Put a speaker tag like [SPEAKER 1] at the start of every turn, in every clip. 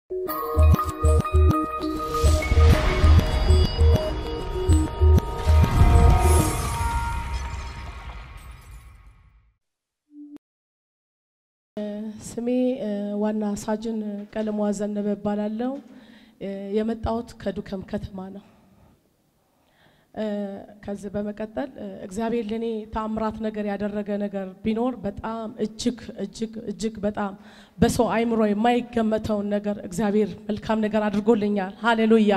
[SPEAKER 1] ስሜ ዋና ሳጅን ቀለሟ ዘነበ እባላለሁ። የመጣሁት ከዱከም ከተማ ነው። ከዚህ በመቀጠል እግዚአብሔር ለእኔ ተአምራት ነገር ያደረገ ነገር ቢኖር በጣም እጅግ እጅግ እጅግ በጣም በሰው አይምሮ የማይገመተውን ነገር እግዚአብሔር መልካም ነገር አድርጎልኛል። ሃሌሉያ።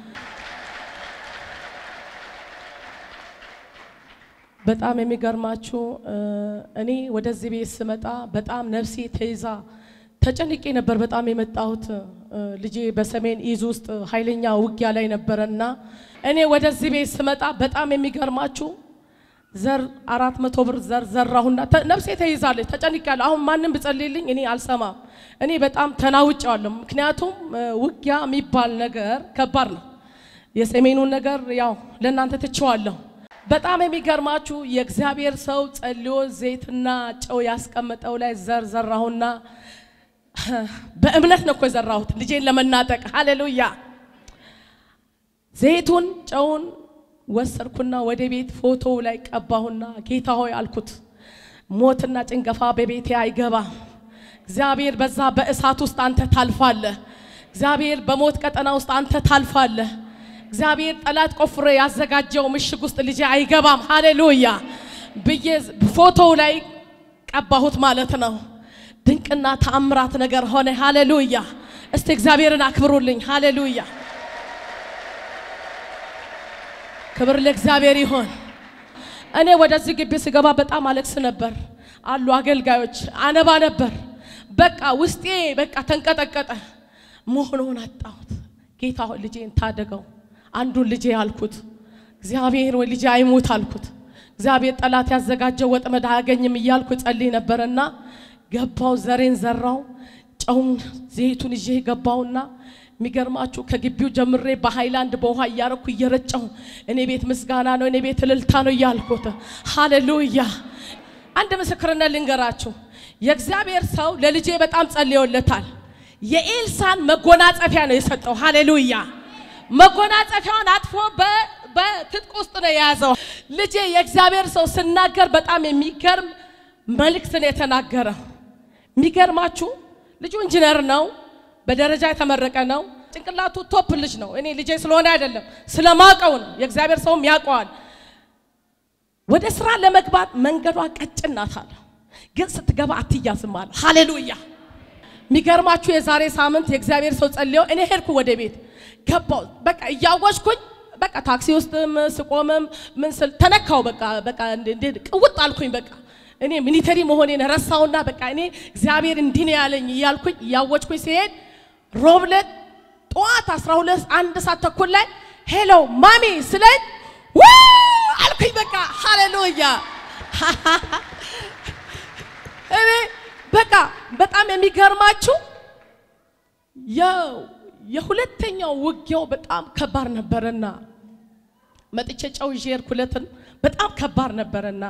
[SPEAKER 1] በጣም የሚገርማችሁ እኔ ወደዚህ ቤት ስመጣ በጣም ነፍሴ ተይዛ ተጨንቄ ነበር። በጣም የመጣሁት ልጄ በሰሜን ኢዝ ውስጥ ኃይለኛ ውጊያ ላይ ነበረና እኔ ወደዚህ ቤት ስመጣ በጣም የሚገርማችሁ ዘር አራት መቶ ብር ዘር ዘራሁና ነፍሴ ተይዛለች። ተጨንቄያለሁ። አሁን ማንም ብጸልይልኝ እኔ አልሰማም። እኔ በጣም ተናውጫለሁ። ምክንያቱም ውጊያ የሚባል ነገር ከባድ ነው። የሰሜኑን ነገር ያው ለእናንተ ትቼዋለሁ። በጣም የሚገርማችሁ የእግዚአብሔር ሰው ጸልዮ ዘይትና ጨው ያስቀመጠው ላይ ዘር ዘራሁና በእምነት ነው እኮ የዘራሁት ልጄን ለመናጠቅ። ሃሌሉያ። ዘይቱን ጨውን ወሰድኩና ወደ ቤት ፎቶው ላይ ቀባሁና ጌታ ሆይ አልኩት፣ ሞትና ጭንገፋ በቤቴ አይገባም። እግዚአብሔር በዛ በእሳት ውስጥ አንተ ታልፋለህ። እግዚአብሔር በሞት ቀጠና ውስጥ አንተ ታልፋለህ። እግዚአብሔር ጠላት ቆፍሮ ያዘጋጀው ምሽግ ውስጥ ልጄ አይገባም። ሃሌሉያ ብዬ ፎቶው ላይ ቀባሁት ማለት ነው። ድንቅና ተአምራት ነገር ሆነ። ሃሌሉያ! እስቲ እግዚአብሔርን አክብሩልኝ። ሃሌሉያ! ክብር ለእግዚአብሔር ይሆን። እኔ ወደዚህ ግቢ ስገባ በጣም አለቅስ ነበር። አሉ አገልጋዮች፣ አነባ ነበር። በቃ ውስጤ በቃ ተንቀጠቀጠ። መሆኑን አጣሁት። ጌታ ሆይ ልጄን ታደገው። አንዱን ልጄ አልኩት። እግዚአብሔር ወይ ልጄ አይሞት አልኩት። እግዚአብሔር ጠላት ያዘጋጀው ወጥመድ አያገኝም እያልኩ ጸልይ ነበርና ገባው ዘሬን ዘራው። ጨውን ዘይቱን ይዤ ገባውና የሚገርማችሁ ከግቢው ጀምሬ በሃይላንድ በውሃ እያረኩ እየረጨው እኔ ቤት ምስጋና ነው፣ እኔ ቤት እልልታ ነው እያልኩት። ሃሌሉያ። አንድ ምስክርነት ልንገራችሁ። የእግዚአብሔር ሰው ለልጄ በጣም ጸልዮለታል። የኤልሳን መጎናጸፊያ ነው የሰጠው። ሃሌሉያ። መጎናጸፊያውን አጥፎ በትጥቅ ውስጥ ነው የያዘው። ልጄ የእግዚአብሔር ሰው ስናገር በጣም የሚገርም መልእክት ነው የተናገረው። የሚገርማችሁ ልጁ ኢንጂነር ነው፣ በደረጃ የተመረቀ ነው። ጭንቅላቱ ቶፕ ልጅ ነው። እኔ ልጄ ስለሆነ አይደለም ስለማውቀው ነው። የእግዚአብሔር ሰውም ያውቀዋል። ወደ ስራ ለመግባት መንገዷ ቀጭን ናት አለ፣ ግን ስትገባ አትያዝም አለ። ሃሌሉያ። የሚገርማችሁ የዛሬ ሳምንት የእግዚአብሔር ሰው ጸልየው እኔ ሄድኩ ወደ ቤት ገባው። በቃ እያወጅኩኝ በቃ ታክሲ ውስጥም ስቆምም ምን ስል ተነካው። በቃ በቃ ቅውጥ አልኩኝ በቃ እኔ ሚኒተሪ መሆኔን ረሳውና በቃ እኔ እግዚአብሔር እንዲህ ነው ያለኝ እያልኩኝ እያወጅኩኝ ሲሄድ ሮብለት ጠዋት 12 አንድ ሰዓት ተኩል ላይ ሄሎ ማሚ ስለኝ አልኩኝ። በቃ ሃሌሉያ። እኔ በቃ በጣም የሚገርማችሁ የሁለተኛው ውጊያው በጣም ከባድ ነበረና መጥቼ ጨው ይዤ ሄድኩለትን በጣም ከባድ ነበረና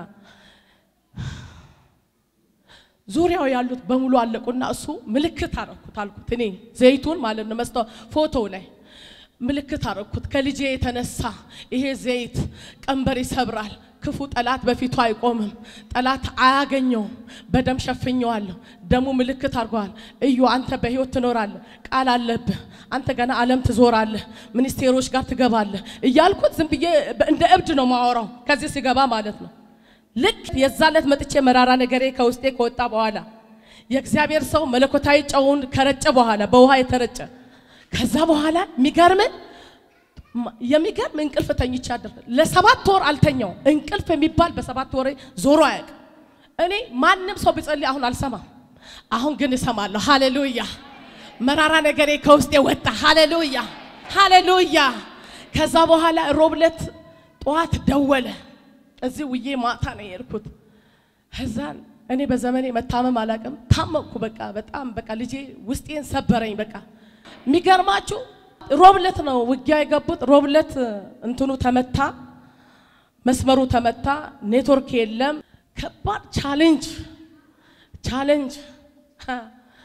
[SPEAKER 1] ዙሪያው ያሉት በሙሉ አለቁና እሱ ምልክት አረኩት አልኩት። እኔ ዘይቱን ማለት ነው መስታወት ፎቶ ላይ ምልክት አረኩት። ከልጄ የተነሳ ይሄ ዘይት ቀንበር ይሰብራል። ክፉ ጠላት በፊቱ አይቆምም። ጠላት አያገኘውም። በደም ሸፍኘዋለሁ። ደሙ ምልክት አድርገዋል። እዩ አንተ በህይወት ትኖራለህ፣ ቃል አለብህ። አንተ ገና ዓለም ትዞራለህ፣ ሚኒስቴሮች ጋር ትገባለህ እያልኩት ዝም ብዬ እንደ እብድ ነው ማወራው ከዚህ ሲገባ ማለት ነው። ልክ የዛለት መጥቼ መራራ ነገሬ ከውስጤ ከወጣ በኋላ የእግዚአብሔር ሰው መለኮታዊ ጨውን ከረጨ በኋላ በውሃ የተረጨ ከዛ በኋላ የሚገርምን የሚገርም እንቅልፍ ተኝቼ አደር ለሰባት ወር አልተኛው። እንቅልፍ የሚባል በሰባት ወር ዞሮ አያውቅም። እኔ ማንም ሰው ቢጸልይ አሁን አልሰማም። አሁን ግን እሰማለሁ። ሃሌሉያ። መራራ ነገሬ ከውስጤ ወጣ። ሃሌሉያ፣ ሃሌሉያ። ከዛ በኋላ ሮብለት ጠዋት ደወለ። እዚህ ውዬ ማታ ነው የሄድኩት። ከዛን እኔ በዘመኔ መታመም አላውቅም። ታመምኩ። በቃ በጣም በቃ ልጄ ውስጤን ሰበረኝ። በቃ የሚገርማችሁ ሮብለት ነው ውጊያ የገቡት። ሮብለት እንትኑ ተመታ፣ መስመሩ ተመታ፣ ኔትወርክ የለም። ከባድ ቻሌንጅ ቻሌንጅ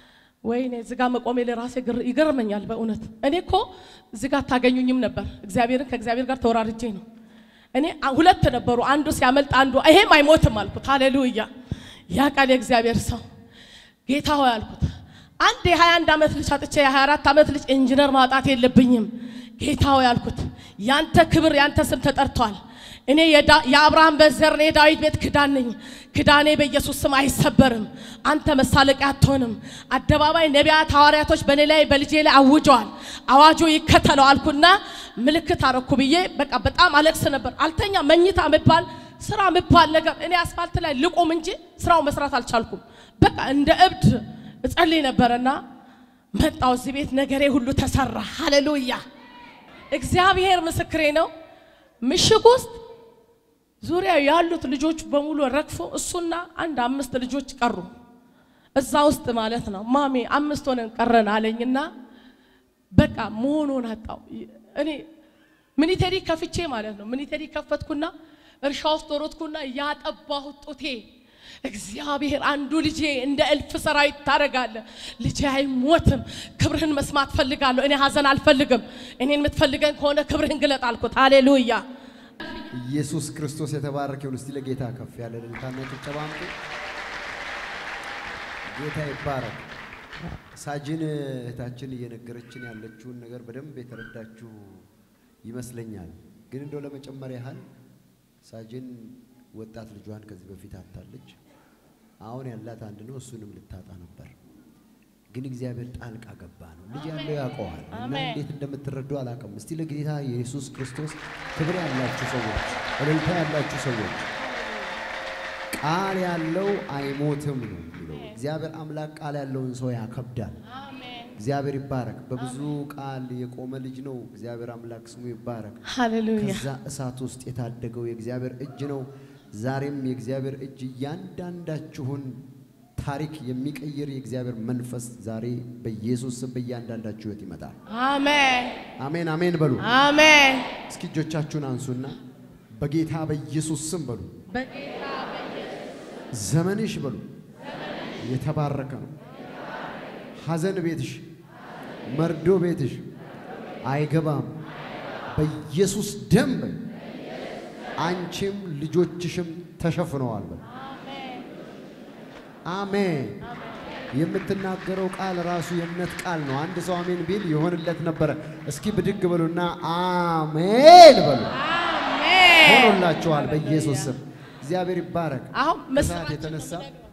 [SPEAKER 1] ወይኔ እዚህ ጋር መቆሜ ለራሴ ግር- ይገርመኛል በእውነት። እኔ እኮ እዚህ ጋር አታገኙኝም ነበር። እግዚአብሔርን ከእግዚአብሔር ጋር ተወራርጄ ነው። እኔ አ- ሁለት ነበሩ፣ አንዱ ሲያመልጥ አንዱ ይሄም አይሞትም አልኩት። ሃሌሉያ ያ ቃል የእግዚአብሔር ሰው ጌታ ሆይ አልኩት። አንድ የ21 ዓመት ልጅ አጥቼ የ24 ዓመት ልጅ ኢንጂነር ማጣት የለብኝም ጌታ ሆይ አልኩት። ያንተ ክብር ያንተ ስም ተጠርቷል። እኔ የዳ- የአብርሃም በዘር ነኝ፣ የዳዊት ቤት ክዳን ነኝ። ክዳኔ በኢየሱስ ስም አይሰበርም። አንተ መሳለቂያ አትሆንም። አደባባይ ነቢያት፣ ሐዋርያቶች በእኔ ላይ በልጄ ላይ አውጀዋል። አዋጆ ይከተለው አልኩና ምልክት አረኩ ብዬ በቃ በጣም አለቅስ ነበር። አልተኛ መኝታ የሚባል ስራ የሚባል ነገር እኔ አስፋልት ላይ ልቁም እንጂ ስራው መስራት አልቻልኩም። በቃ እንደ እብድ እጸልይ ነበርና መጣው እዚህ ቤት ነገሬ ሁሉ ተሰራ። ሃሌሉያ እግዚአብሔር ምስክሬ ነው። ምሽግ ውስጥ ዙሪያ ያሉት ልጆች በሙሉ ረግፎ እሱና አንድ አምስት ልጆች ቀሩ። እዛ ውስጥ ማለት ነው። ማሜ አምስት ሆነን ቀረን አለኝና በቃ መሆኑን አጣው። እኔ ሚኒቴሪ ከፍቼ ማለት ነው። ሚኒቴሪ ከፈትኩና እርሻ ውስጥ ሮጥኩና ያጠባሁት ጡቴ እግዚአብሔር አንዱ ልጄ እንደ እልፍ ሰራዊት ታደርጋለህ፣ ልጄ አይሞትም፣ ክብርህን መስማት ፈልጋለሁ። እኔ ሀዘን አልፈልግም። እኔን የምትፈልገን ከሆነ ክብርህን ግለጥ አልኩት። ሃሌሉያ
[SPEAKER 2] ኢየሱስ ክርስቶስ የተባረከ ይሁን። እስቲ ለጌታ ከፍ ያለ እልልታና ጭብጨባ አምጡ። ጌታ ይባረክ። ሳጅን እህታችን እየነገረችን ያለችውን ነገር በደንብ የተረዳችሁ ይመስለኛል። ግን እንደው ለመጨመር ያህል ሳጅን ወጣት ልጇን ከዚህ በፊት አታለች። አሁን ያላት አንድ ነው፣ እሱንም ልታጣ ነበር። ግን እግዚአብሔር ጣልቃ ገባ ነው። ልጅ ያለው ያውቀዋል እና
[SPEAKER 1] አሜን።
[SPEAKER 2] እንዴት እንደምትረዱ አላውቅም። እስቲ ለጌታ የኢየሱስ ክርስቶስ ክብር ያላችሁ ሰዎች፣ እልልታ ያላችሁ ሰዎች ቃል ያለው አይሞትም ነው የሚለው። እግዚአብሔር አምላክ ቃል ያለውን ሰው ያከብዳል። እግዚአብሔር ይባረክ። በብዙ ቃል የቆመ ልጅ ነው። እግዚአብሔር አምላክ ስሙ ይባረክ።
[SPEAKER 1] ሃሌሉያ
[SPEAKER 2] ከዛ እሳት ውስጥ የታደገው የእግዚአብሔር እጅ ነው። ዛሬም የእግዚአብሔር እጅ እያንዳንዳችሁን ታሪክ የሚቀይር የእግዚአብሔር መንፈስ ዛሬ በኢየሱስ ስም በእያንዳንዳችሁ ሕይወት ይመጣል።
[SPEAKER 1] አሜን
[SPEAKER 2] አሜን አሜን በሉ።
[SPEAKER 1] አሜን።
[SPEAKER 2] እስኪ እጆቻችሁን አንሱና በጌታ በኢየሱስ ስም በሉ።
[SPEAKER 1] በጌታ
[SPEAKER 2] ዘመንሽ በሉ የተባረከ ነው። ሐዘን ቤትሽ፣ መርዶ ቤትሽ አይገባም። በኢየሱስ ደም በሉ። አንቺም ልጆችሽም ተሸፍነዋል በሉ። አሜን። የምትናገረው ቃል ራሱ የእምነት ቃል ነው። አንድ ሰው አሜን ቢል ይሆንለት ነበረ። እስኪ ብድግ በሉና አሜን በሉ።
[SPEAKER 1] አሜን።
[SPEAKER 2] ሆኖላችኋል በኢየሱስ ስም። እግዚአብሔር ይባረክ።
[SPEAKER 1] አሁን
[SPEAKER 2] ከሰዓት
[SPEAKER 1] ምስራች
[SPEAKER 2] የተነሳ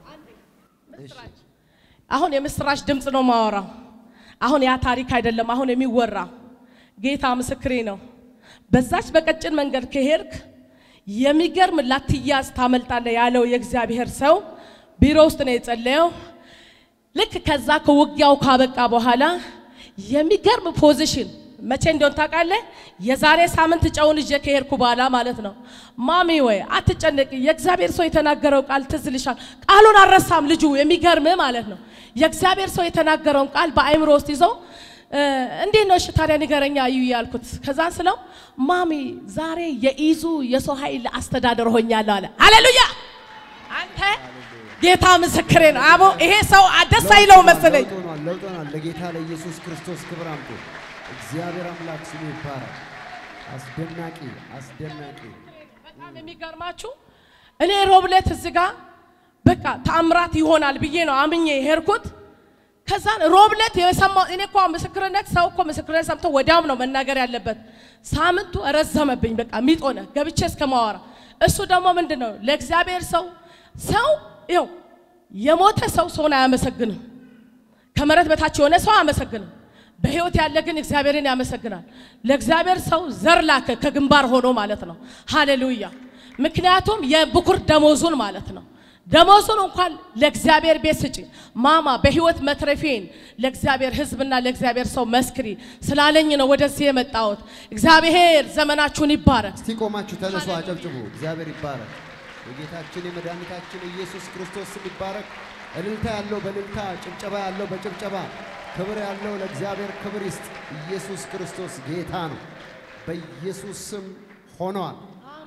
[SPEAKER 2] እሺ፣
[SPEAKER 1] አሁን የምስራች ድምፅ ነው ማወራው። አሁን ያ ታሪክ አይደለም አሁን የሚወራ ጌታ ምስክሬ ነው። በዛች በቀጭን መንገድ ከሄድክ የሚገርም ላትያዝ ታመልጣለህ ያለው የእግዚአብሔር ሰው ቢሮ ውስጥ ነው የጸለየው። ልክ ከዛ ከውጊያው ካበቃ በኋላ የሚገርም ፖዚሽን መቼ እንደሆን ታውቃለህ? የዛሬ ሳምንት ጨውን ይዤ ከሄድኩ በኋላ ማለት ነው። ማሚ ወይ አትጨነቂ፣ የእግዚአብሔር ሰው የተናገረው ቃል ትዝ ይልሻል። ቃሉን አልረሳም ልጁ። የሚገርም ማለት ነው። የእግዚአብሔር ሰው የተናገረውን ቃል በአእምሮ ውስጥ ይዞ እ፣ እንዴት ነው እሺ ታዲያ ንገረኛ እዩ ያልኩት። ከዛ ስለው ማሚ ዛሬ የኢዙ የሰው ኃይል አስተዳደር ሆኛለሁ አለ። ሃሌሉያ አንተ ጌታ ምስክሬ ነው። አቦ ይሄ ሰው ደስ አይለው መሰለኝ።
[SPEAKER 2] ለውጥ ሆኗል፣ ለውጥ ሆኗል። ለጌታ ለኢየሱስ ክርስቶስ ክብር አምጡ። እግዚአብሔር አምላክ ስሙ ይባረክ። አስደናቂ አስደናቂ
[SPEAKER 1] በጣም የሚገርማችሁ እኔ ሮብለት እዚህ ጋር በቃ ተአምራት ይሆናል ብዬ ነው አምኜ ሄድኩት። ከዛን ሮብለት የሰማው እኔ እኮ ምስክርነት ሰው እኮ ምስክርነት ሰምቶ ወዲያም ነው መናገር ያለበት። ሳምንቱ ረዘመብኝ። በቃ ሚጦነ ገብቼ እስከ ማወራ እሱ ደግሞ ምንድን ነው ለእግዚአብሔር ሰው ሰው ይኸው የሞተ ሰው ሰውን አያመሰግንም። ከመሬት በታች የሆነ ሰው አያመሰግንም። በህይወት ያለ ግን እግዚአብሔርን ያመሰግናል። ለእግዚአብሔር ሰው ዘር ላከ ከግንባር ሆኖ ማለት ነው። ሃሌሉያ! ምክንያቱም የብኩር ደሞዙን ማለት ነው። ደሞዙን እንኳን ለእግዚአብሔር ቤት ስጪ ማማ፣ በህይወት መትረፌን ለእግዚአብሔር ህዝብና ለእግዚአብሔር ሰው መስክሪ ስላለኝ ነው ወደዚህ የመጣሁት። እግዚአብሔር ዘመናችሁን ይባረክ።
[SPEAKER 2] እስቲ ቆማችሁ ተነሱ፣ አጨብጭቡ። እግዚአብሔር ይባረክ። የጌታችን የመድኃኒታችን ኢየሱስ ክርስቶስ ስም ይባረክ። እልልታ ያለው በእልልታ ጭብጨባ ያለው በጭብጨባ ክብር ያለው ለእግዚአብሔር ክብር ይስጥ። ኢየሱስ ክርስቶስ ጌታ ነው። በኢየሱስ ስም ሆኗል።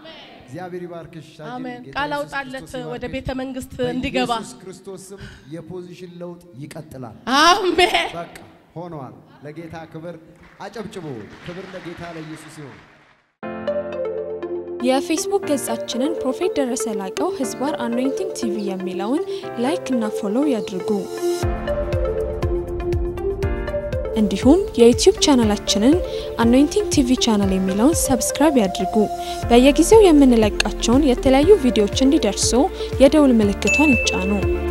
[SPEAKER 2] እግዚአብሔር ይባርክሽ ሳጅን።
[SPEAKER 1] አሜን።
[SPEAKER 2] ጌታ
[SPEAKER 1] ቃል
[SPEAKER 2] ኢየሱስ
[SPEAKER 1] አውጣለት
[SPEAKER 2] ክርስቶስ
[SPEAKER 1] ወደ
[SPEAKER 2] ይባርክሽ።
[SPEAKER 1] ቤተ መንግስት እንዲገባ።
[SPEAKER 2] በኢየሱስ ክርስቶስ ስም የፖዚሽን ለውጥ ይቀጥላል።
[SPEAKER 1] አሜን።
[SPEAKER 2] በቃ ሆኗል። ለጌታ ክብር አጨብጭቦ ክብር ለጌታ ለኢየሱስ ይሁን።
[SPEAKER 3] የፌስቡክ ገጻችንን ፕሮፌት ደረሰ ላቀው ህዝባር አኖይንቲንግ ቲቪ የሚለውን ላይክ እና ፎሎው ያድርጉ። እንዲሁም የዩቲዩብ ቻናላችንን አኖይንቲንግ ቲቪ ቻናል የሚለውን ሰብስክራይብ ያድርጉ። በየጊዜው የምንለቃቸውን የተለያዩ ቪዲዮዎች እንዲደርሱ የደውል ምልክቷን ይጫኑ።